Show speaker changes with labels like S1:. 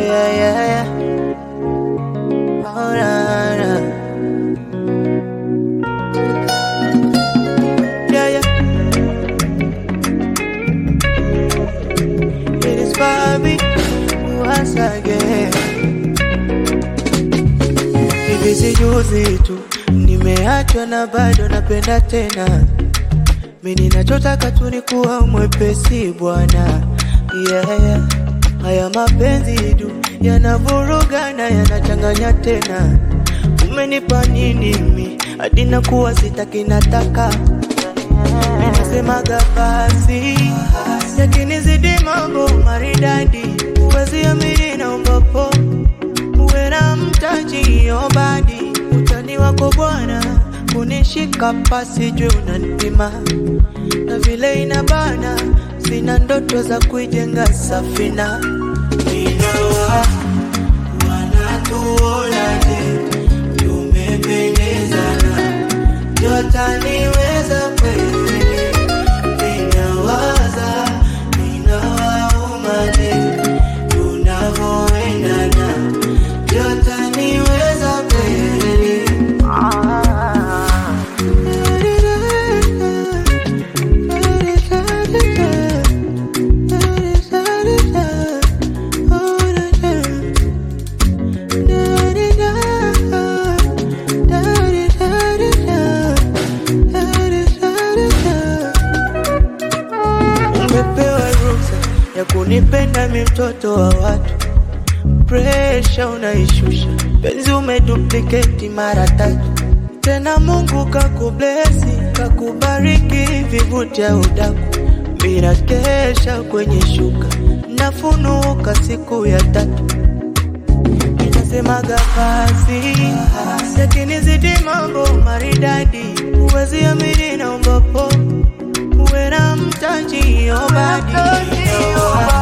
S1: yeah, yeah, yeah. Oh, na, na. Yeah, yeah. It is Bobby once again. Hivi si juzi tu nimeachwa na bado napenda tena. Mimi ninachotaka tu ni kuwa mwepesi bwana, yeah, yeah. Haya mapenzi du yanavurugana yanachanganya tena. Umenipa nini mi hadi nakuwa sitaki nataka Ninasemaga basi yakinizidi mambo maridadi, uwezi amini naomba po uwe na mtaji obadi, utani wako bwana kunishika pasi juu unanipima na vile inabana, sina ndoto za kuijenga safina Inawa wanatuonaje tumependezana, jotaniweza kweli ninawaza ninawaumaje tunavoendana jotaniweza kweli Umepewa ruhusa ya kunipenda mi mtoto wa watu, presha unaishusha, penzi umedupliketi mara tatu tena. Mungu kakublesi kakubariki, vivutia udaku, mina kesha kwenye shuka, nafunuka siku ya tatu Inasemaga basi yakinizidi mambo maridadi, uwezi amini naomba po uwe na mtaji obadi